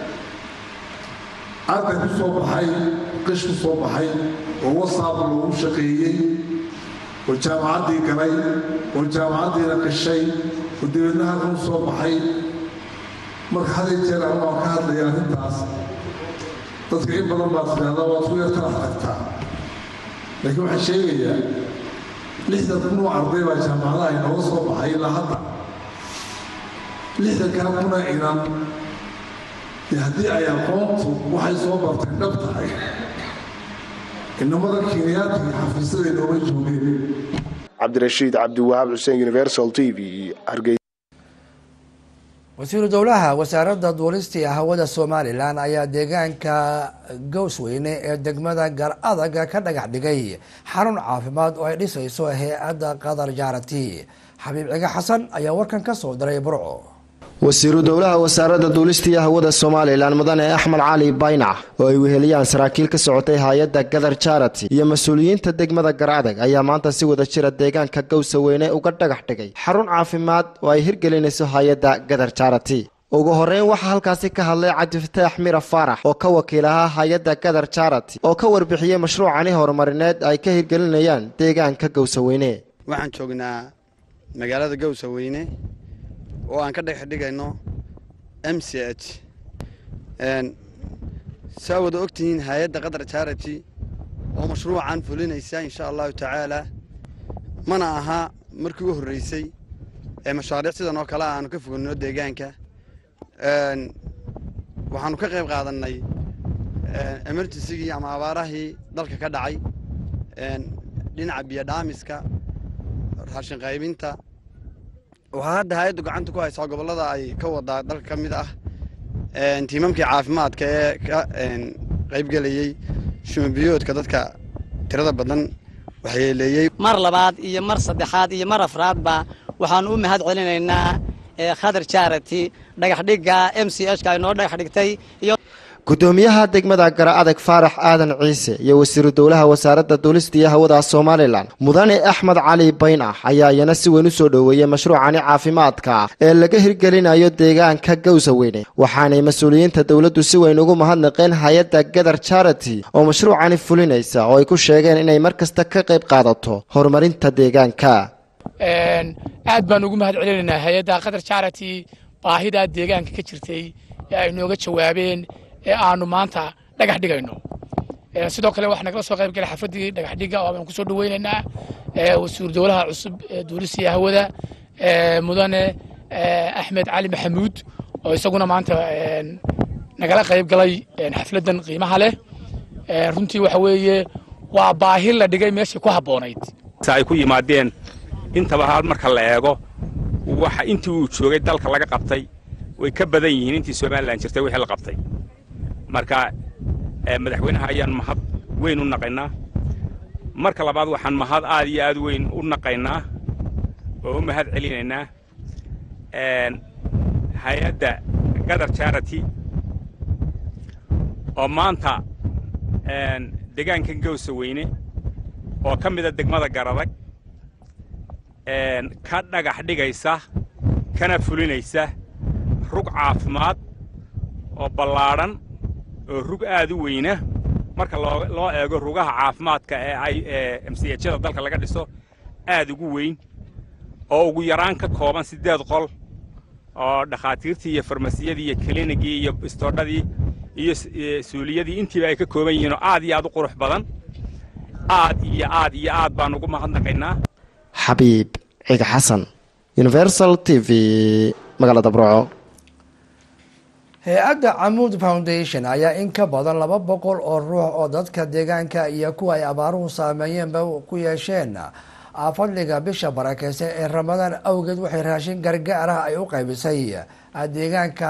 arday ku soo baxay qish ku soo baxay oo wasaab loogu shaqeeyey oo jaamacaddii galay oo jaamacaddiina qishay oo dabeedna halkan u soo baxay marka haday jeer ama waan ka hadlaya arrintaas dadka in badan baad tidhahdaa waad ku yartarax tagtaa laakiin waxaan sheegayaa lixdan kun oo arday baa jaamacadaha inooga soo baxay ilaa hadda lixdankaa kuna inan dee haddii ay aqoontu waxay soo barteen dhab tahay inamada kiiniyaadka iyo xafiisyada inooma joogeen cabdirashiid cabdiwahaab xuseen universal t v hargeysa wasiiru dowlaha wasaaradda duulista iyo hawada somalilan ayaa deegaanka gowsweyne ee degmada gar adaga ka dhagax dhigay xarun caafimaad oo ay dhisayso hay-adda qadar jaarati xabiib ciga xasan ayaa warkan ka soo diray burco wasiiru dowlaha wasaaradda duulista iyo hawada somalilan mudane axmed cali baynac oo ay weheliyaan saraakiil ka socotay hay-adda gadar jarati iyo mas-uuliyiinta degmada garadag ayaa maanta si wada jira deegaanka gowsaweyne uga dhagax dhigay xarun caafimaad oo ay hirgelinayso hay-adda gadar jarati ugu horeyn waxaa halkaasi ka hadlay cabdifataax mira faarax oo ka wakiil ahaa hay-adda gadar jarati oo ka warbixiyey mashruucani horumarineed ay ka hirgelinayaan deegaanka gowsaweyne waxaan joognaa magaalada gowsaweyne oo aan ka dhex dhigayno m c h saa wada ogtihiin hay-adda qatar charity oo mashruucan fulinaysa insha allahu tacaala mana aha markii u horreysay ee mashaariic sidan oo kale aanu ka foganno deegaanka waxaanu ka qayb qaadannay emergencygii ama abaarahii dalka ka dhacay dhinaca biyodhaamiska raashin qaybinta waxaa hadda hay-addu gacanta ku haysaa gobollada ay ka wadaa dalka ka mid ah tiimamkii caafimaadka ee ka qaybgelayey shumabiyoodka dadka tirada badan waxyeeleeyey mar labaad iyo mar saddexaad iyo mar afraadba waxaan u mahad celinaynaa khadar charity dhagaxdhigga m c h ka ay noo dhagax dhigtay iyo gudoomiyaha degmada gara adag faarax aadan ciise iyo wasiiru dowlaha wasaaradda duulista iyo hawada somalilan mudane axmed cali baynax ayaa iyana si weyn u soo dhoweeyey mashruucani caafimaadka ee laga hirgelinayo deegaanka gowsaweyne waxaanay mas-uuliyiinta dowladdu si weyn ugu mahadnaqeen hay-adda gadar charity oo mashruucani fulinaysa oo ay ku sheegeen inay mar kasta ka qayb qaadato horumarinta deegaanka aad baan ugu mahad celinaynaa hay-adda qatar charity baahidaa deegaanka ka jirtay ee ay nooga jawaabeen ee aanu maanta dhagax dhigayno sidoo kale waxaa nagala soo qayb galay xafaddii dhagax dhiga oo aan kusoo dhaweynaynaa wasiiru dowlaha cusub ee duulisiya hawada mudane axmed cali maxamuud oo isaguna maanta nagala qayb galay xafladdan qiimaha leh runtii waxa weeye waa baahi la dhigay meeshii ku habboonayd ay ku yimaadeen intaba hal marka la eego waxa intii uu joogay dalka laga qabtay way ka badan yihiin intii somalilan jirtay wixii la qabtay marka madaxweynaha ayaan mahad weyn u naqaynaa marka labaad waxaan mahad aad iyo aad weyn u naqaynaa oo u mahad celinaynaa hay-adda gadar charity oo maanta deegaankan gowsaweyne oo ka mida degmada garadag ka dhagax dhigaysa kana fulinaysa rug caafimaad oo ballaadhan oo rug aad u weyna marka loo eego rugaha caafimaadka ee ay msiyajada dalka laga dhiso aad ugu weyn oo ugu yaraan ka kooban siddeed qol oo dhakhaatiirtii iyo farmasiyadii iyo klinigii iyo istoodhadii iyo suuliyadii intiiba ay ka kooban yihiin oo aad iyo aad u qurux badan aad iyo aad iyo aad baan ugu mahadnaqaynaa xabiib ciga xasan universal t v magaalada burco hay-adda camuud foundation ayaa in ka badan laba boqol oo ruux oo dadka deegaanka iyo kuwa ay abaaruhu saameeyeenba ku yeesheen fadliga bisha barakeysan ee ramadaan awgeed waxay raashin gargaar ah ay u qaybisay deegaanka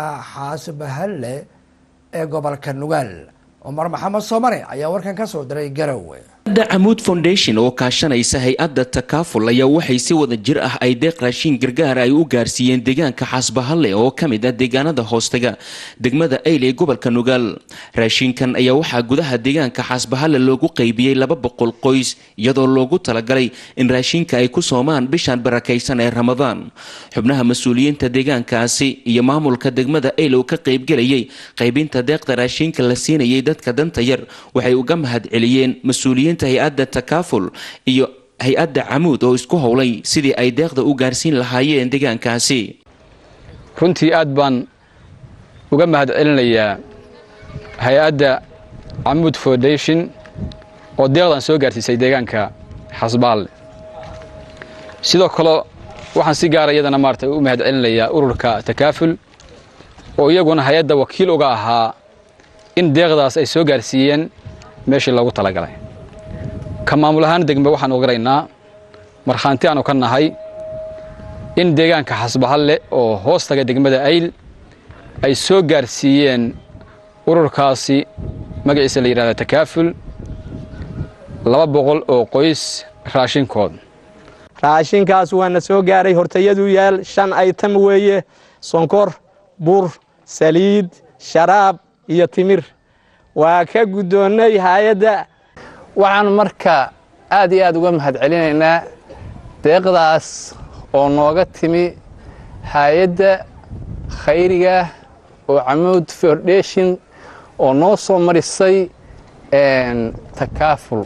xaasbahalle ee gobolka nugaal cumar maxamed soomane ayaa warkan ka soo diray garowe da camuud foundation oo kaashanaysa hay-adda takaaful ayaa waxay si wada jir ah ay deeq raashiin gargaar ay u gaarsiiyeen deegaanka xaasbahalle oo ka mid ah deegaanada hoostega degmada ayl ee gobolka nugaal raashiinkan ayaa waxaa gudaha deegaanka xaasbahalle loogu qaybiyey laba boqol qoys iyadoo loogu talagalay in raashiinka ay ku soomaan bishan barakaysan ee ramadaan xubnaha mas-uuliyiinta deegaankaasi iyo maamulka degmada ayl oo ka qaybgelayay qaybinta deeqda raashiinka la siinayay dadka danta yar waxay uga mahad celiyeen mas-uuliyiinta hay-adda takaaful iyo hay-adda camuud oo isku howlay sidii ay deeqda u gaarsiin lahaayeen deegaankaasi runtii aad baan uga mahad celinayaa hay-adda camuud foundation oo deeqdan soo gaarsiisay deegaanka xasbaalle sidoo kale waxaan si gaara iyadana maarata u mahad celinayaa ururka takaaful oo iyaguna hay-adda wakiil uga ahaa in deeqdaas ay soo gaarsiiyeen meeshii loogu talagalay ka maamul ahaan degme waxaan ogaraynaa markhaanti aanu ka nahay in deegaanka xasbahalle oo hoos taga degmada ayl ay soo gaarsiiyeen ururkaasi magaciisa la yidhahda takaaful laba boqol oo qoys raashinkood raashinkaas waana soo gaaray hortayadu yaal shan aytam weeye sonkor bur saliid sharaab iyo timir waa ka guddoonnay hay-adda waxaan marka aad iyo aad uga mahad celinaynaa deeqdaas oo nooga timi hay-adda khayriga oo camuud foundation oo noo soo marisay takaaful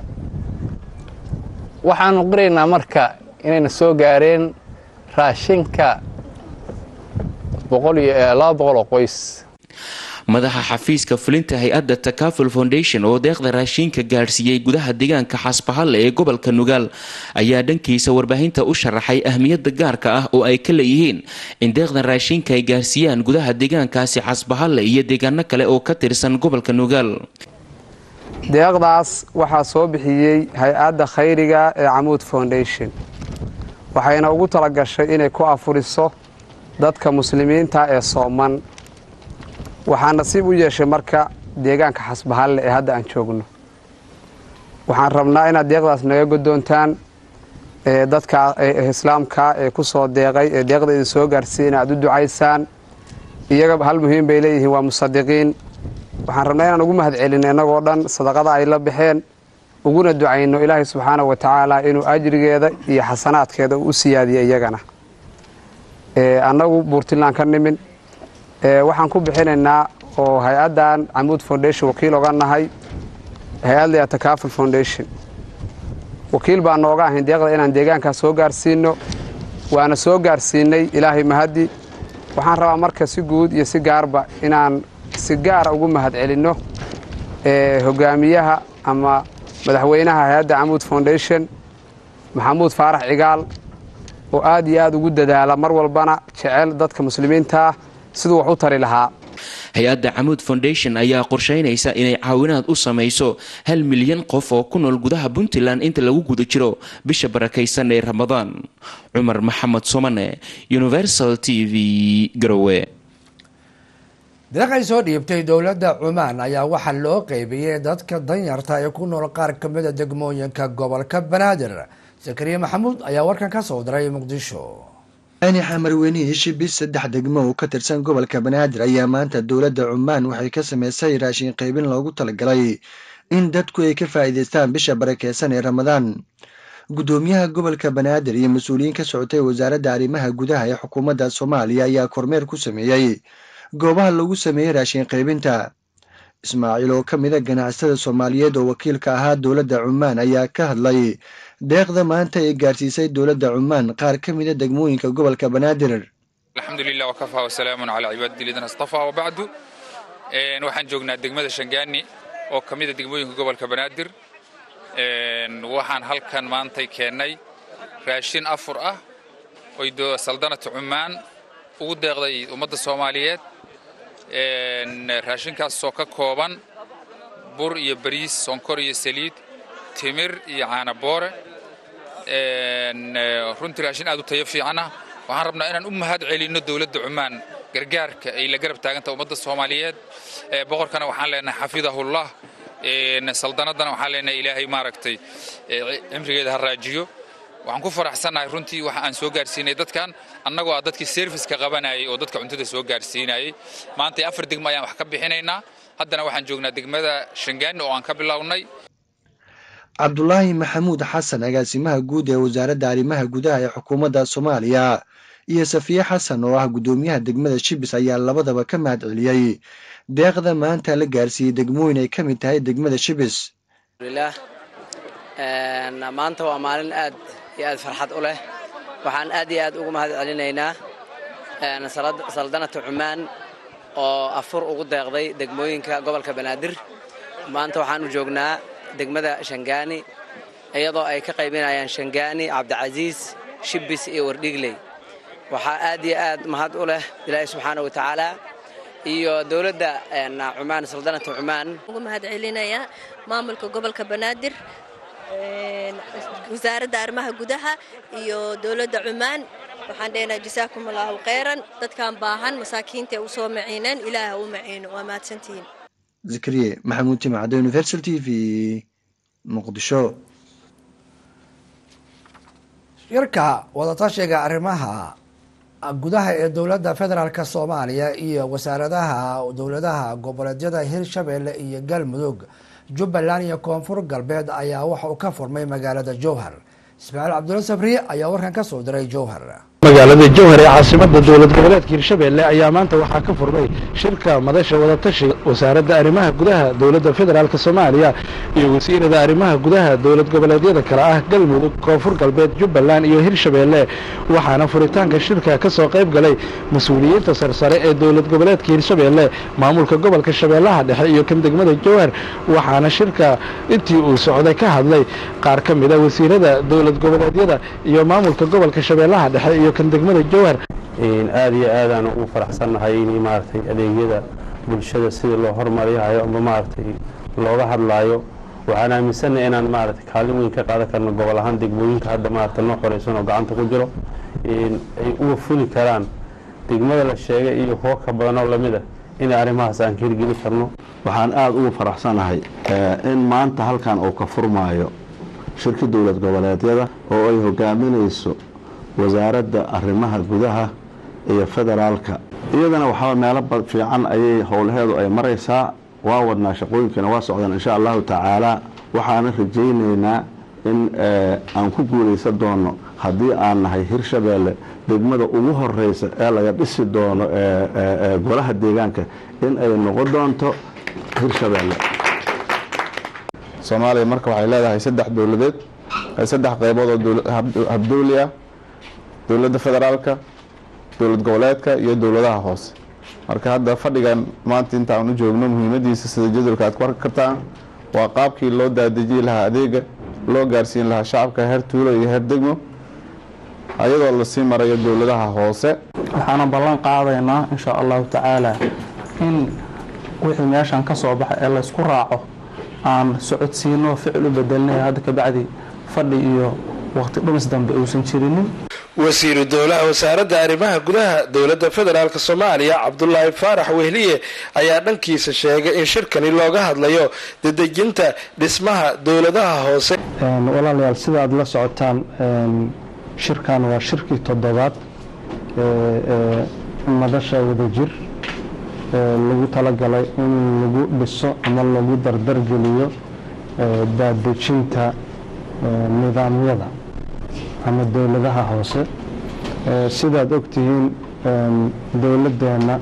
waxaanu qiraynaa marka inayna soo gaareen raashinka laba boqol oo qoys madaxa xafiiska fulinta hay-adda takaaful foundation oo deeqda raashiinka gaadhsiiyey gudaha deegaanka xasbahalle ee gobolka nugaal ayaa dhankiisa warbaahinta u sharaxay ahmiyadda gaarka ah oo ay ka leeyihiin in deeqdan raashiinka ay gaarsiiyaan gudaha deegaankaasi xasbahalle iyo deegaano kale oo ka tirsan gobolka nugaal deeqdaas waxaa soo bixiyey hay-adda khayriga ee camuud foundation waxayna ugu talagashay inay ku afuriso dadka muslimiinta ee sooman waxaa nasiib u yeeshay marka deegaanka xasbahalle ee hadda aan joogno waxaan rabnaa inaad deeqdaas naga godoontaan dadka islaamka ee ku soo deeqay ee deeqda idin soo gaarsiiya inaad u ducaysaan iyaga hal muhiim bay leeyihiin waa musadiqiin waxaan rabnaa inaan ugu mahad celino innagoo dhan sadaqada ay la baxeen uguna ducayno ilaahay subxaana wa tacaala inuu ajrigeeda iyo xasanaadkeeda u siyaadiyo iyagana annagu buurtilaan ka nimin waxaan ku bixinaynaa oo hay-addan camuud foundation wakiil oga nahay hay-adda takaaful foundation wakiil baa nooga ahayn deeqda inaan deegaankaas soo gaarsiino waana soo gaarsiinay ilaahay mahaddi waxaan rabaa marka si guud iyo si gaarba inaan si gaara ugu mahad celinno hogaamiyaha ama madaxweynaha hay-adda camuud foundation maxamuud faarax cigaal oo aad iyo aad ugu dadaala mar walbana jecel dadka muslimiinta ah siduu wax u tari lahaa hay-adda camuud foundation ayaa qorsheynaysa inay caawinaad u samayso hal milyan qof oo ku nool gudaha puntland inta lagu guda jiro bisha barakaysan ee ramadaan cumar maxamed somane universal t v garowe deeq ay soo dhiibtay dowladda cumaan ayaa waxaa loo qeybiyey dadka danyarta ee ku nool qaar ka mida degmooyinka gobolka banaadir zakariya maxamuud ayaa warkan ka soo diray muqdisho ani xamarweynihi shibis saddex degmo oo ka tirsan gobolka banaadir ayaa maanta dowladda cumaan waxay ka samaysay raashin qaybin loogu talagalay in dadku ay ka faa'iidaystaan bisha barakeysan ee ramadaan guddoomiyaha gobolka banaadir iyo mas-uuliyiin ka socotay wasaaradda arrimaha gudaha ee xukuumadda soomaaliya ayaa kormeer ku sameeyey goobaha lagu sameeyey raashin qaybinta ismaaciil oo ka mida ganacsatada soomaaliyeed oo wakiilka ahaa dowladda cumaan ayaa ka hadlay deeqda maanta ay gaarsiisay dowladda cumaan qaar ka mida degmooyinka gobolka banaadir alxamdu lilah wakafaa wasalaamun calaa cibaadati lidina astafaa wabacdu waxaan joognaa degmada shangaani oo ka mida degmooyinka gobolka banaadir waxaan halkan maantay keennay raashin afur ah oy saldanata cumaan ugu deeqday ummadda soomaaliyeed raashinkaasoo ka kooban bur iyo bariis sonkor iyo saliid timir iyo caanaboore runtii raashin aad u tayo fiican ah waxaan rabnaa inaan u mahad celinno dowladda cumaan gargaarka ay la garab taaganta ummadda soomaaliyeed boqorkana waxaan leenahay xafidahullah saldanadana waxaan leenahay ilaahay maaragtay cimrigeeda ha raajiyo waxaan ku faraxsannahay runtii waxa aan soo gaarsiinay dadkan annagoo ah dadkii serviska qabanayay oo dadka cuntada soo gaarsiinayay maanta afar degmo ayaan wax ka bixinaynaa haddana waxaan joognaa degmada shangaani oo aan ka bilownay cabdulaahi maxamuud xasan agaasimaha guud ee wasaaradda arrimaha gudaha ee xukuumadda soomaaliya iyo safiye xasan oo ah guddoomiyaha degmada shibis ayaa labadaba ka mahad celiyey deeqda maanta la gaarsiiyey degmooyin ay ka mid tahay degmada shibis maanta waa maalin aad iyo aad farxad u leh waxaan aad iyo aad ugu mahad celinaynaa saldanata cumaan oo afur ugu deeqday degmooyinka gobolka banaadir maanta waxaanu joognaa degmada shangaani iyadoo ay ka qaybinayaan shangaani cabdicasiis shibis iyo wardhigley waxaa aad iyo aad mahad u leh ilaahi subxaana wa tacaala iyo dowladda cumaan saldanata cumaan ugu mahad celinayaa maamulka gobolka banaadir wasaaradda arrimaha gudaha iyo dowladda cumaan waxaan dhehnaha jasaakum allaahu khayran dadkan baahan masaakiinta ee u soo maciineen ilaah ha u maciino waa mahadsantihiin zakariye maxamuud jimacadde universal t v muqdisho shirka wadatashiga arrimaha gudaha ee dowladda federaalk soomaaliya iyo wasaaradaha dowladaha goboleedyada hirshabeelle iyo galmudug jubbaland iyo koonfur galbeed ayaa waxa uu ka furmay magaalada jowhar ismaaciil cabdulla sabri ayaa warkan ka soo diray jowhar magaalada jowhar ee caasimada dowlad goboleedka hirshabeelle ayaa maanta waxaa ka furmay shirka madasha wadatashi wasaaradda arrimaha gudaha dowladda federaalk soomaaliya iyo wasiirada arrimaha gudaha dowlad goboleedyada kale ah galmudug koonfur galbeed jubbaland iyo hirshabeelle waxaana furitaanka shirka ka soo qayb galay mas-uuliyiinta sarsare ee dowlad goboleedka hirshabeelle maamulka gobolka shabeellaha dhexe iyo kan degmada jowhar waxaana shirka intii uu socday ka hadlay qaar ka mida wasiirada dowlad goboleedyada iyo maamulka gobolka shabeellaha dhexe iyo kan degmada jowhar aad iyo aadaan ugu faraxsannahay in maaragtay adeegyada bulshada sidii loo hormariyahayo amba maaragtay looga hadlaayo waxaan aaminsannahay inaan maaragtay kaalin weyn ka qaadan karno gobol ahaan degmooyinka hadda maaragtay noo xoreysan oo gacanta ku jiro ay uga fuli karaan degmada la sheegay iyo kuwo ka badan oo lamid ah inay arrimahaas aan ka hirgeli karno waxaan aada ugu faraxsanahay in maanta halkan uu ka furmaayo shirka dowlad goboleedyada oo ay hogaaminayso wasaaradda arrimaha gudaha iyo federaalka iyadana waxaa meelo fiican ayay howlaheedu ay maraysaa waa wadnaa shaqooyinkana waa socdaan insha allahu tacaala waxaana rajaynaynaa in aan ku guulaysan doono haddii aan nahay hirshabeelle degmada ugu horeysa ee laga dhisi doono golaha deegaanka in ay noqon doonto hirshabeelle soomaaliya marka waxay leedahay saddex dowladeed saddex qeybood oo habdowli ah dowladda federaalka dowlad goboleedka iyo dowladaha hoose marka hadda fadhigan maanta intaan u joogno muhiimadiisa sida jadwalka aad ku arki kartaan waa qaabkii loo daadejiyey lahaa adeega loo gaarsiin lahaa shacabka heer tuulo iyo heer degmo ayadoo lasii marayo dowladaha hoose waxaana ballan qaadaynaa insha allahu tacaala in wixii meeshan ka soo baxa ee laysku raaco aan socodsiino ficil u bedelnay hadda kabacdi fadhi iyo waqti dhumis dambe uusan jirinin wasiiru dowlaha wasaaradda arrimaha gudaha dowladda federaalk soomaaliya cabdulaahi faarax wehliye ayaa dhankiisa sheegay in shirkani looga hadlayo dedejinta dhismaha dowladaha hoose walaalayaal sida aad la socotaan shirkan waa shirkii toddobaad ee madasha wadajir lagu talagalay in lagu dhiso ama lagu dardargeliyo daadejinta nidaamyada ama dowladaha hoose sidaad ogtihiin dowladeenna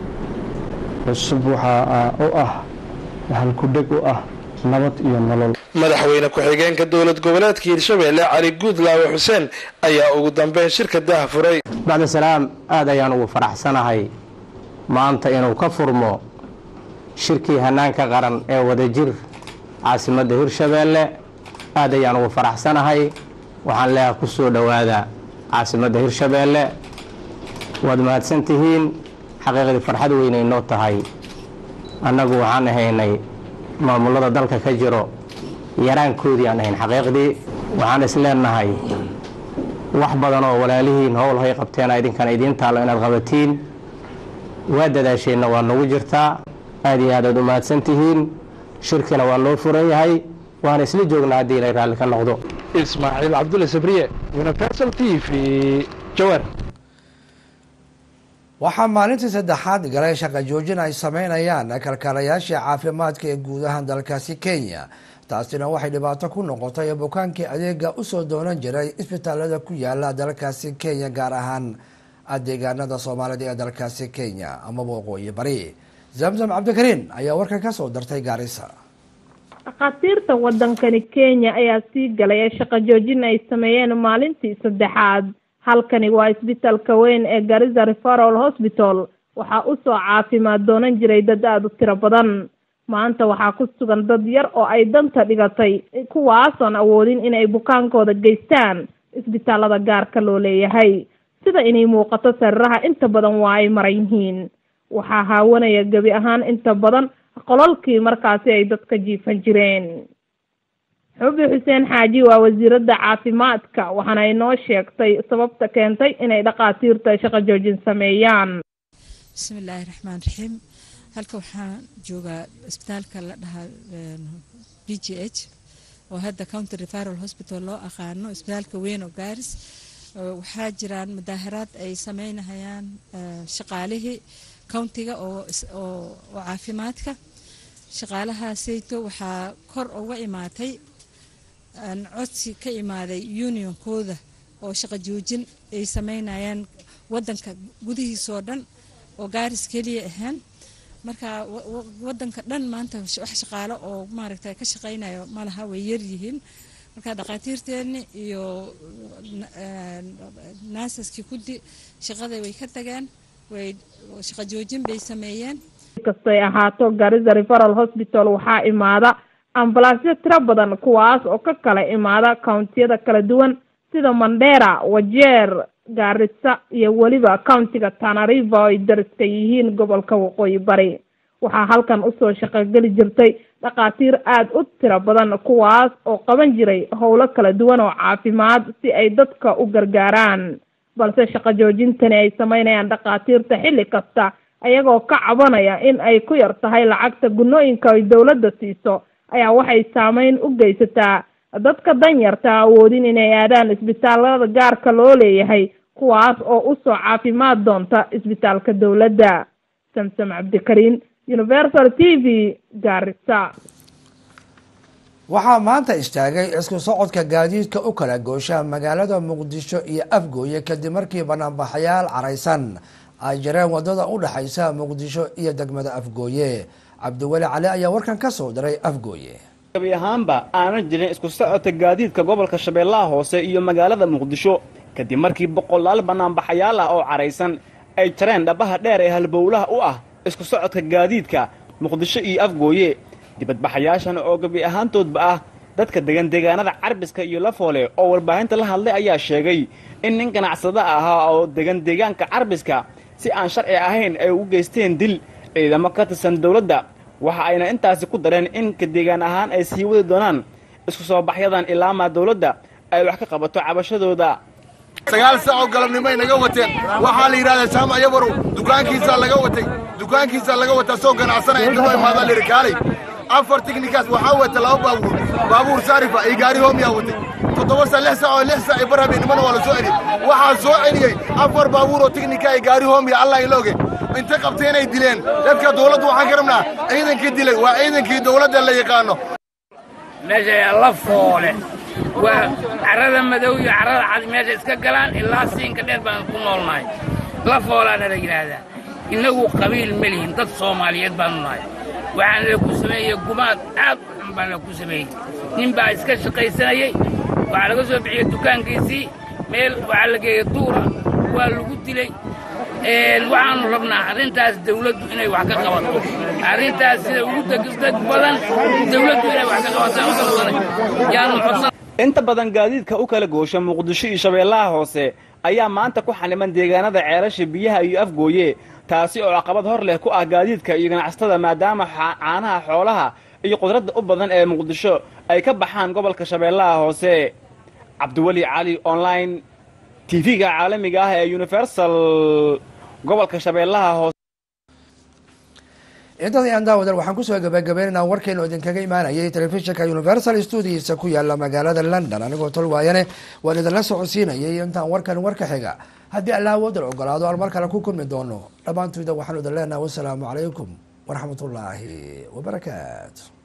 cusub waxaa u ah halkudheg u ah nabad iyo nolol madaxweyne ku-xigeenka dowlad goboleedka hirshabeelle cali guudlaawe xuseen ayaa ugu dambeyn shirka daha furay bacda salaam aad ayaan ugu faraxsanahay maanta inuu ka furmo shirkii hanaanka qaran ee wadajir caasimadda hirshabeelle aad ayaan ugu faraxsanahay waxaan leeyaha ku soo dhowaada caasimadda hirshabeelle waad mahadsan tihiin xaqiiqdii farxad weynay noo tahay annagu waxaan ahaynay maamulada dalka ka jiro yaraankoodii aan ahayn xaqiiqdii waxaan is leenahay wax badan oo walaalihiin howl hay qabteen idinkana idiin taallo inaad qabatiin waa dadaasheenna waa nagu jirtaa aad iyo aad aad u mahadsan tihiin shirkina waa noo furan yahay waana isla joognaa haddii ilay raalli ka noqdo ismaaciil cabdulle sabriye universal t v jawaar waxaa maalintii saddexaad galay shaqa joojin ay sameynayaan kalkaalayaashii caafimaadka ee guud ahaan dalkaasi kenya taasina waxay dhibaato ku noqotay bukaankii adeega usoo doonan jiray isbitaalada ku yaala dalkaasi kenya gaar ahaan deegaanada soomaalida ee dalkaasi kenya amaba waqooyi bari zamzam cabdikariin ayaa warkan kasoo dartay gaarisa dhakhaatiirta waddankani kenya ayaa sii galay ee shaqo joojin ay sameeyeen maalintii saddexaad halkani waa isbitaalka weyn ee garissa referal hospital waxaa usoo caafimaad doonan jiray dad aada u tiro badan maanta waxaa ku sugan dad yar oo ay danta dhigatay kuwaasoon awoodin inay bukaankooda geystaan isbitaalada gaarka loo leeyahay sida inay muuqato sariiraha inta badan waa ay maran yihiin waxaa haawanaya gebi ahaan inta badan qolalkii markaasi ay dadka jiifan jireen xubi xuseen xaaji waa wasiiradda caafimaadka waxaana ay noo sheegtay sababta keentay inay dhakhaatiirta shaqo joojin sameeyaan bismillaahi raxmaan raxiim halka waxaan joogaa isbitaalka la dhahaa b g h oo hadda county referal hospital loo aqaano isbitaalka weyn oo gaaris waxaa jiraan mudaaharaad ay sameynahayaan shaqaalihii countiga oo caafimaadka shaqaalahaasayto waxaa kor uga imaatay codsi ka imaaday unionkooda oo shaqo joojin ay sameynayaan wadanka gudihiisoo dhan oo gaaris keliya ahaan marka wadanka dhan maanta wax shaqaalo oo maaragta ka shaqeynayo malaha way yaryihiin marka dhakhaatiirteeni iyo naasaskii kudi shaqada way ka tageen way shaqo joojin bay sameeyeen kastay ahaato garissa referal hospital waxaa imaada ambalaasyo tiro badan kuwaas oo ka kala imaada countiyada kala duwan sida mandera wajeer gaarisa iyo weliba countiga tanariva oo ay dariska yihiin gobolka waqooyi bari waxaa halkan usoo shaqogeli jirtay dhakhaatiir aada u tiro badan kuwaas oo qaban jiray howlo kala duwan oo caafimaad si ay dadka u gargaaraan balse shaqo joojintani ay sameynayaan dhakhaatiirta xilli kasta ayagoo ka cabanaya in ay ku yar tahay lacagta gunooyinka ay dowladda siiso ayaa waxay saameyn u geysataa dadka danyarta awoodin inay aadaan isbitaalada gaarka loo leeyahay kuwaas oo usoo caafimaad doonta isbitaalka dowladda samsam cabdikariin universal t v gaarisa waxaa maanta istaagay isku socodka gaadiidka u kala goosha magaalada muqdisho iyo afgooye kadib markii banaanbaxayaal caraysan ay jireen wadada u dhexaysa muqdisho iyo degmada afgooye cabdiweli cali ayaa warkan ka soo diray afgooye gabi ahaanba aanan jirin isku socodka gaadiidka gobolka shabeellaha hoose iyo magaalada muqdisho kadib markii boqolaal banaanbaxayaal ah oo caraysan ay jareen dhabaha dheer ee halbowlaha u ah isku socodka gaadiidka muqdisho iyo afgooye dibadbaxayaashan oo gabi ahaantoodba ah dadka degan deegaanada carbiska iyo lafoole oo warbaahinta la hadlay ayaa sheegay in nin ganacsada ahaa oo degan deegaanka carbiska si aan sharci ahayn ay u geysteen dil ciidamo ka tirsan dowladda waxa ayna intaasi ku dareen in ka deegaan ahaan ay sii wadi doonaan isku soo baxyadan ilaamaa dowladda ay wax ka qabato cabashadooda sagaal saacoo galabnimoay naga wateen waxaa la yidhahdaa jaamac yabarow dukaankiisaa laga watay dukaankiisaa laga wataa soo ganacsanaya intadoo imaadaa lirikaalay afar tignikaas waxaa wata laba baabuur baabuur saarifa iyo gaari hoomiyaa watay toddoba saa lix saac oo lix saac iyo bar habeenimana waa la soo celiyey waxaa soo celiyey afar baabuur oo tignika iyo gaari hoomiya allah ilooge intay qabtay inay dileen dadka dowladdu waxaan ka rabnaa ciidankii dilay waa ciidankii dowladda la yaqaano meesha la foole waa carrada madow iyo carrada cad meesha iska galaan ilaa siinka dheer baan ku noolnahay la foolaana la yidhaahdaa innagu qabiil ma lihin dad soomaaliyeed baanu nahay waxaana la ku sameeyey gumaad aad u xun baan la ku sameeyey nin baa iska shaqaysanayey waxaa laga soo bixiyey dukaankiisii meel waxaa la geeyey duura waa lagu dilay waxaanu rabnaa arrintaas dawladdu inay wax ka qabato arrintaas sida ugu degdeg badan dawladdu inay wax ka qabataan u qabsanay yaanu codsan inta badan gaadiidka u kala goosha muqdisho iyo shabeellaha hoose ayaa maanta ku xaniman deegaanada ceelasha biyaha iyo afgooye taasi oo caqabad hor leh ku ah gaadiidka iyo ganacsatada maadaama caanaha xoolaha iyo qudradda u badan ee muqdisho ay ka baxaan gobolka shabeellaha hoose cabdiweli cali online tv-ga caalamiga ah ee universal gobolka shabeellaha hoose intaas ayaan daawadal waxaan kusoo gabagabaynaynaa warkeenu idinkaga imaanayay telefishinka universal studiisa ku yaala magaalada london anigoo tolwaayane waan idinla socodsiinayay intaan warkan warka xiga haddii allah awoodal ogolaado aan mar kale ku kulmi doono dhammaantoida waxaanu idin leenaha wasalaamu calaykum waraxmat ullaahi wabarakaatu